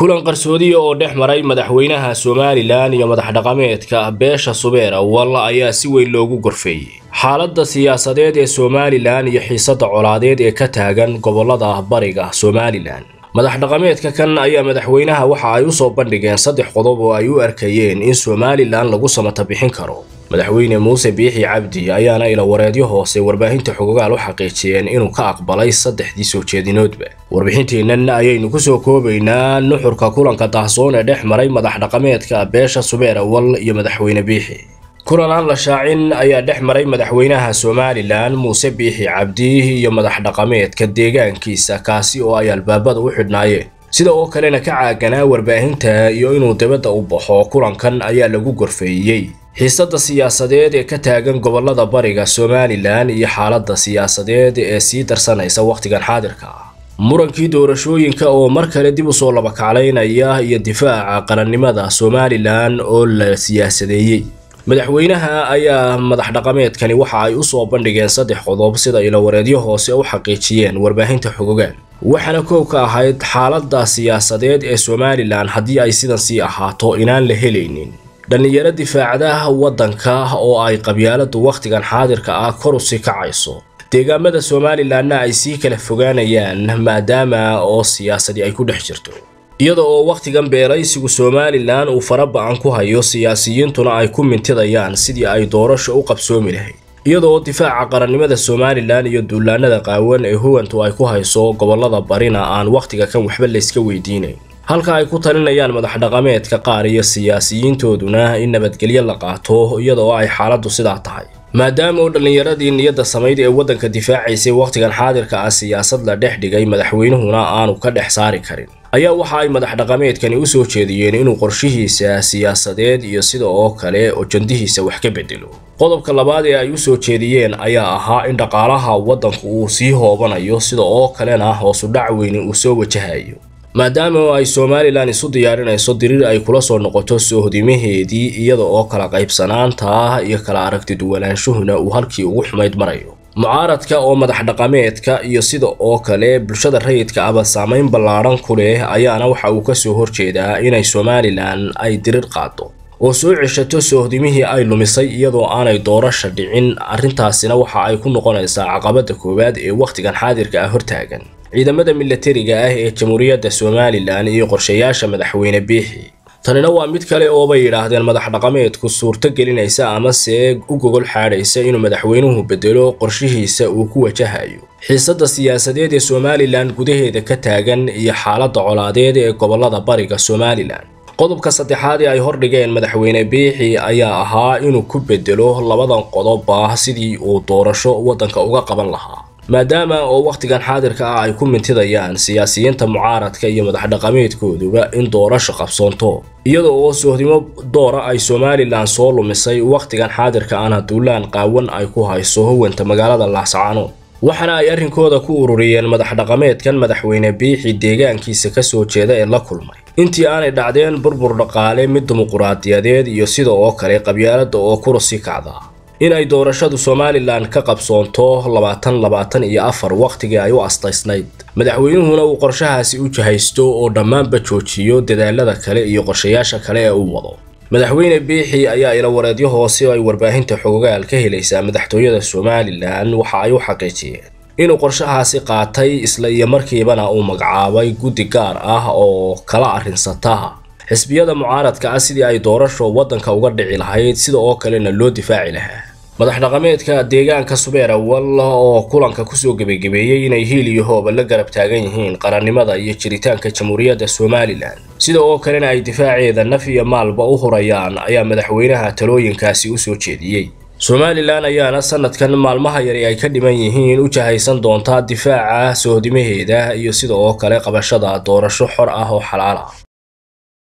kulan qarsoodiya oo dhex maray madaxweynaha somalilan iyo madax dhaqameedka beesha subeer awal ayaa si weyn loogu gorfeeyey xaaladda siyaasadeed ee somalilan iyo xiisadda colaadeed ee ka taagan gobolada bariga somalilan madax dhaqameedka kan ayaa madaxweynaha waxa ay u soo bandhigeen saddex qodob oo ay u arkayeen in somalilan lagu samata bixin karo madaxweyne muuse biixi cabdi ayaana ilawareedyo hoose warbaahinta xogogaal u xaqiijiyeen inuu ka aqbalay saddexdii soo jeedinoodba warbixinteennan ayaynu kusoo koobaynaa nuxurka kulanka daahsoon ee dhex maray madax dhaqameedka beesha subeer awal iyo madaxweyne biixi kulan aan la shaacin ayaa dhex maray madaxweynaha somalilan muuse biixi cabdi iyo madax dhaqameedka deegaankiisa kaasi oo ay albaabada u xidhnaayeen sida oo kalena ka caaganaa warbaahinta iyo inuu dibadda u baxo kulankan ayaa lagu gorfeeyey xiisadda siyaasadeed ee ka taagan gobolada bariga somalilan iyo xaaladda siyaasadeed ee sii darsanaysa wakhtigan xaadirka ah murankii doorashooyinka oo mar kale dib u soo labakaclaynaya iyo difaaca qarannimada somalilan oo la siyaasadeeyey madaxweynaha ayaa madax dhaqameedkani waxa ay u soo bandhigeen saddex qodob sida ilawareedyo hoose u xaqiijiyeen warbaahinta xogogaan waxaana koow ka ahayd xaaladda siyaasadeed ee somalilan haddii ay sidan sii ahaato inaan la helaynin dhallinyaro difaacda waddanka oo ay qabyaaladu wakhtigan xaadirka ah kor usi kacayso deegaamada somalilanna ay sii kala fogaanayaan maadaama oo siyaasadii ay ku dhex jirto iyada oo wakhtigan beeraysigu somalilan uu fara ba-an ku hayo siyaasiyiintuna ay ku mintidayaan sidii ay doorasho u qabsoomi lahayd iyada oo difaaca qarannimada somalilan iyo duulaanada qaawan ee huwantu ay ku hayso gobolada barina aan wakhtiga kan waxba layska weydiinayn halka ay ku talinayaan madax dhaqameedka qaar iyo siyaasiyiintooduna in nabadgelyo la qaato iyada oo ay xaaladdu sidaa tahay maadaama oo dhallinyaradii niyadda samayd ee waddanka difaacaysay wakhtigan xaadirka ah siyaasad la dhex dhigay madaxweynuhuna aanu ka dhex saari karin ayaa waxa ay madax dhaqameedkani u soo jeediyeen inuu qorshihiisa siyaasadeed iyo sida oo kale ojandihiisa wax ka bedelo qodobka labaad ee ay u soo jeediyeen ayaa ahaa in dhaqaalaha waddanku uu sii hoobanayo sida oo kalena hoosudhac weyni uu soo wajahayo maadaama oo ay somalilan isu diyaarinayso diriir ay kula soo noqoto soohdimaheedii iyada oo kala qaybsanaanta iyo kala aragti duwanaanshuhuna uu halkii ugu xumayd marayo mucaaradka oo madax dhaqameedka iyo sida oo kale bulshada rayidka aba saamayn ballaadhan ku leh ayaana waxa uu ka soo horjeedaa inay somalilan ay diriir qaado oo soo ceshato soohdimihii ay lumisay iyadoo aanay doorasha dhicin arrintaasina waxa ay ku noqonaysaa caqabadda koowaad ee wakhtigan xaadirka ah hortaagan ciidamada milatariga ah ee jamhuuriyadda somalilan iyo qorshayaasha madaxweyne biixi tanina waa mid kale oobay yidhaahdeen madax dhaqameedku suurto gelinaysa amase u gogol xaadhaysa inuu madaxweynuhu bedelo qorshihiisa uu ku wajahayo xiisadda siyaasadeed ee somalilan gudaheeda ka taagan iyo xaaladda colaadeed ee gobolada bariga somalilan qodobka saddexaad ee ay hordhigeen madaxweyne biixi ayaa ahaa inuu ku bedelo labadan qodobba sidii uu doorasho waddanka uga qaban lahaa maadaama oo wakhtigan xaadirka ah ay ku mintidayaan siyaasiyiinta mucaaradka iyo madax dhaqameedkooduba in doorasho qabsoonto iyada oo soohdimo doora ay somalilan soo lumisay wakhtigan xaadirka ana duulaan qaawan ay ku hayso hawanta magaalada laascaanood waxaana ay arrinkooda ku ururiyeen madax dhaqameedkan madaxweyne biixi deegaankiisa ka soo jeeda ee la kulmay intii aanay dhacdeen burbur dhaqaale mid dimuquraadiyadeed iyo sida oo kale qabyaalada oo kurusi kacda in ay doorashadu somalilan ka qabsoonto labaatan labaatan iyo afar wakhtigii ay u astaysnayd madaxweynuhuna uu qorshahaasi u jahaysto oo dhammaanba joojiyo dadaalada kale iyo qorshayaasha kale ee uu wado madaxweyne biixi ayaa ilawareedyo hoose ay warbaahinta xogogaal ka helaysaa madaxtooyada somalilan waxa ay u xaqiijiyeen inuu qorshahaasi qaatay isla iyo markiibana uu magacaabay guddi gaar ah oo kala arrinsata xisbiyada mucaaradka ah sidii ay doorasho waddanka uga dhici lahayd sida oo kalena loo difaaci lahaa madax dhaqameedka deegaanka subeer awal oo kulanka kusoo gebagabeeyey inay hiil iyo hooba la garab taagan yihiin qarannimada iyo jiritaanka jamhuuriyadda somalilan sida oo kalena ay difaaceeda naf iyo maalba u hurayaan ayaa madaxweynaha talooyinkaasi u soo jeediyey somalilan ayaana sanadkan maalmaha yari ay ka dhiman yihiin u jahaysan doontaa difaaca soohdimaheeda iyo sida oo kale qabashada doorasho xor ah oo xalaal ah